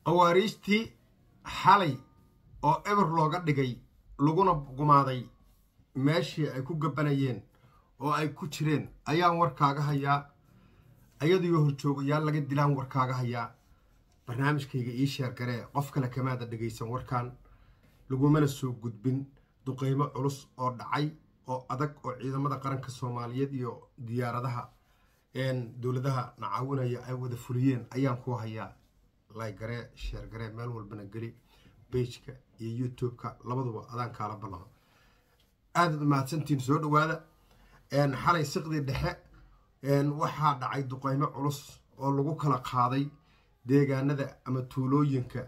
khawaariijtii xalay oo eber looga dhigay laguna gumaaday meeshii ay ku gabanayeen oo ay ku jireen ayaan warkaaga hayaa ayadiyo horjoogayaal laga dilaan warkaaga hayaa barnaamijkayga ii sheergaree qof kale kamaada dhegaysan warkan lagumana soo gudbin duqeymo culus oo dhacay oo adag oo ciidamada qaranka soomaaliyeed iyo diyaaradaha dowladaha nacaawinaya ay wada fuliyeen ayaan ku hayaa laygaree sheergaree meel walbana geli beijka iyo youtube-ka labaduba adaan kaala ballaqo aadaad umahadsantiin soo dhawaada xalay siqdii dhexe waxaa dhacay duqeymo culus oo lagu kala qaaday deegaanada ama tuulooyinka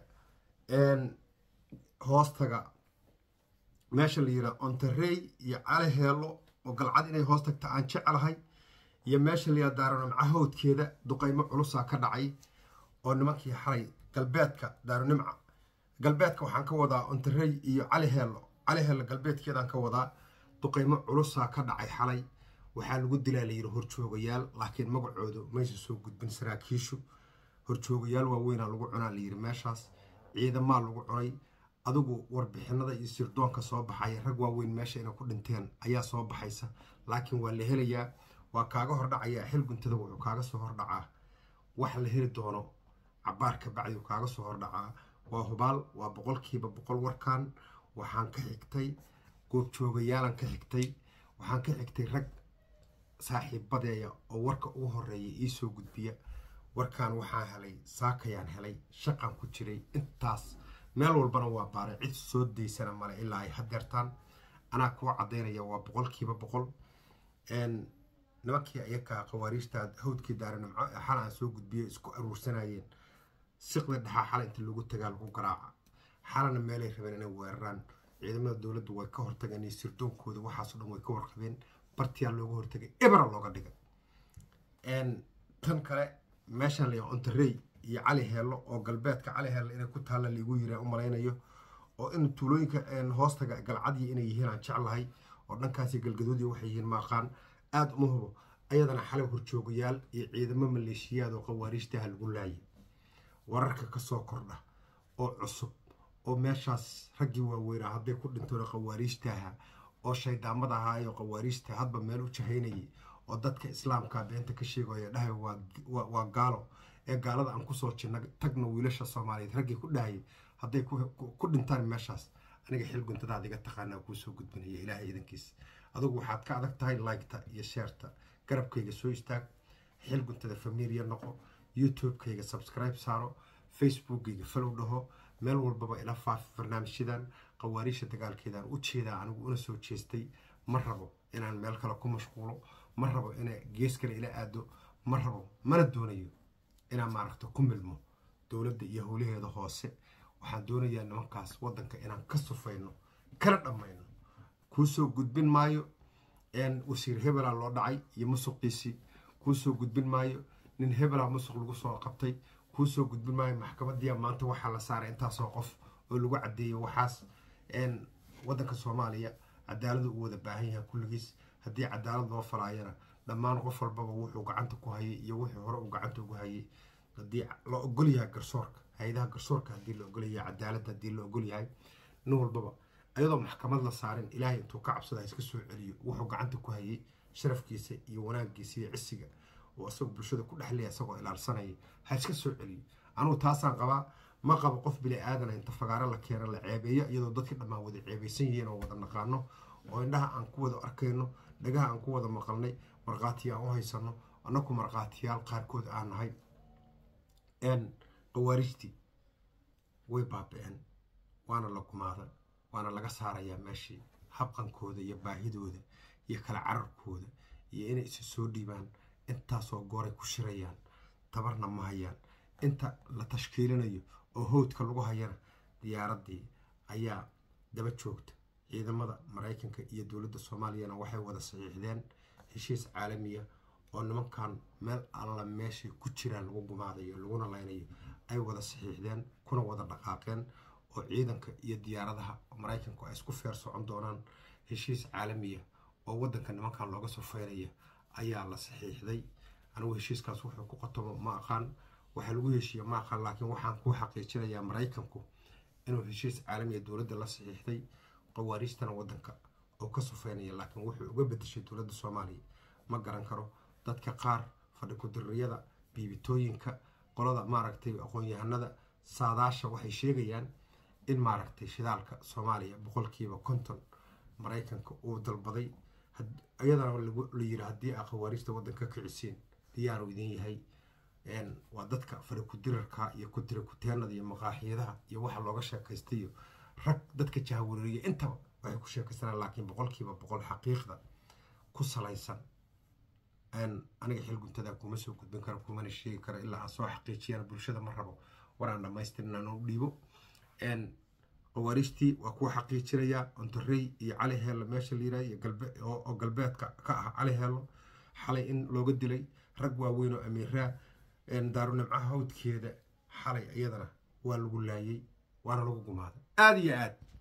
hoostaga meesha la yidhaha ontarey iyo cali heelo oo galcad inay hoos tagta aan jecelahay iyo meesha la yidhaha daaronimca hawdkeeda duqeymo culusaa ka dhacay oo nimankii xalay galbeedka daaronimca galbeedka waxaan ka wadaa ontarey iyo cali heelo cali heelo galbeedkeedaan ka wadaa duqeymo culusaa ka dhacay xalay waxaa lagu dilaa layidhi horjoogayaal laakiin magacoodu maysa soo gudbin saraakiishu horjoogayaal waaweynaa lagu cunaa layidhi meeshaas ciidamaa lagu cunay adigu warbixinada iyo sirdoonka soo baxaya rag waaweyn meesha inay ku dhinteen ayaa soo baxaysa laakiin waa la helayaa waa kaaga hordhacayaa xil guntada wuxuu kaaga soo hordhacaa wax la heli doono cabaar ka bacdiu kaaga soo hordhacaa waa hubaal waa boqolkiiba boqol warkan waxaan ka xigtay goobjoogayaalan ka xigtay waxaan ka xigtay rag saaxiibadeeya oo warka ugu horeeya iisoo gudbiya warkan waxaan helay saakayaan helay shaqan ku jiray intaas meel walbana waa baaray cid soo daysana male ilaa ay hadeertaan anaa kuwa cadaynaya waa boqolkiiba boqol nimankii ayakaa khawaariijta hawdkii daaranimco ee xal aan soo gudbiya isku aruursanayeen siqda dhexaa xala inta lagu tagaa lagu garaaca xalana meelay rabeen inay weeraraan ciidamada dowladdu way ka hortageen iyo sirdoonkooda waxaaso dhan way ka warqabeen bartiyaa looga hortagay ebera looga dhigay tan kale meeshaan la ontarey iyo cali heello oo galbeedka cali heello inay ku taalla laigu yira u malaynayo oo in tuulooyinka hoostaga galcadii inay yihiin aan jeclahay oo dhankaasi galgadoodii waxay yihiin maaqaan aada uma hubo ayadana xalay horjoogayaal iyo ciidamo maleeshiyaad oo khawaariijtaha lagu laayay wararka kasoo kordha oo cusub oo meeshaas raggii waaweynaa hadday ku dhintoona khawaariijtaha oo shaydaamada ahaa iyo khawaariijta hadba meel u jahaynayay oo dadka islaamka beenta ka sheegaya dhahay waa gaalo ee gaalada aan kusoo jirna tagna wiilasha soomaaliyeed raggii ku dhahayay hadday ku dhintaan meeshaas aniga xil guntadaad iga taqaanaa kuusoo gudbinaya ilaahay iidankiis adugu waxaad ka adag tahay liketa iyo sheerta garabkayga soo istaag xil guntada familia noqo youtube-kayga subscribe saaro facebookkayga falow dhaho meel walbaba ila faafi barnaamijyadan khawaariisha dagaalkeedaan u jeedaa anigu una soo jeestay ma rabo inaan meel kale ku mashquulo ma rabo ina gees kale ila aado ma rabo mana doonayo inaan maaragta ku milmo dowladda iyo howlaheeda hoose waxaan doonayaa nimankaas waddanka inaan ka sufayno kana dhammayno kuusoo gudbin maayo wasiir hebelaa loo dhacay iyo musuqiisii kuusoo gudbin maayo nin hebelaa musuq lagu soo qabtay kuusoo gudbin maayo maxkamadiya maanta waxaa la saaray intaasoo qof oo lagu cadeeyo waxaas waddanka soomaaliya cadaaladu u wada baahan yahay kulligiis haddii cadaalad loo falaayana dhammaan qof walbaba wuxuu gacanta ku hayay iyo wuxuu hore uu gacanta ugu hayay haddii la ogolyahay garsoorka hay-adaha garsoorka haddii la ogolyahay cadaaladda haddii la ogolyahay nin walbaba ayadoo maxkamad la saarin ilaahay intuu ka cabsada iska soo celiyo wuxuu gacanta ku hayay sharafkiisa iyo wanaagiisa iyo cisiga oo isagoo bulshada ku dhexleya isagoo ilaalsanaya ha iska soo celiyo anugu taasaan qabaa ma qabo qof bili aadana inta fagaaro la keena la ceebeeyo iyadoo dadkii dhammaan wada ceebaysan yihiin oo wada naqaano oo indhaha aan ku wada arkayno dhagaha aan ku wada maqalnay markhaatiya aan u haysano annaku markhaatiyaal qaarkood aan nahay khawaarijtii way baaba-een waana la gumaada waana laga saarayaa meeshii habqankooda iyo baahidooda iyo kala cararkooda iyo inay isa soo dhiibaan intaasoo gooray ku shirayaan tabarna ma hayaan inta la tashkiilinayo oo howdka lagu hayana diyaaraddii ayaa daba joogta ciidamada maraykanka iyo dowladda soomaaliyana waxay wada saxiixdeen heshiis caalamiya oo nimankan meel alla meeshay ku jiraan lagu gumaadayo laguna laynayo ay wada saxiixdeen kuna wada dhaqaaqeen oo ciidanka iyo diyaaradaha maraykanku ay isku feer socon doonaan heshiis caalamiya oo waddanka nimankan looga soo feyraya ayaa la saxiixday anigu heshiiskaas wuxuu ku qotobo ma aqaan waxaa lagu heshiiya maaqa laakiin waxaan ku xaqiijinayaa maraykanku inuu heshiis caalamiya dowladda la saxiixday qawaariistana waddanka oo ka sufeynaya laakiin wuxuu uga bedeshay dowladda soomaaliya ma garan karo dadka qaar fadhi ku-diriyada biibitooyinka qolada maaragtay aqoon-yahanada saadaasha waxay sheegayaan in maaragtay shidaalka soomaaliya boqolkiiba konton maraykanka uu dalbaday iyadana la yiri haddii aa khawaariista waddanka kicisiin diyaaru idin yahay waa dadka fari ku-dirarka iyo ku-dira kuteenada iyo maqaaxiyadaha iyo waxa looga sheekaystayo rag dadka jahawareeriya intaba waxay ku sheekaysanaan laakiin boqolkiiba boqol xaqiiqda ku salaysan aniga xil guntada kuma soo gudbin karo kumana sheegi karo ilaa aan soo xaqiijiyana bulshada ma rabo waraan dhammaystirin aan u dhiibo qawaariistii waa kuwa xaqiijinayaa ontarey iyo cali heello meesha la yiraha iyo oo galbeedka ka ah cali heello xalay in looga dilay rag waaweyn oo amiiraa daarunimcaha hawdkeeda xalay iyadana waa lagu laayay waana lagu gumaaday aada iyo aad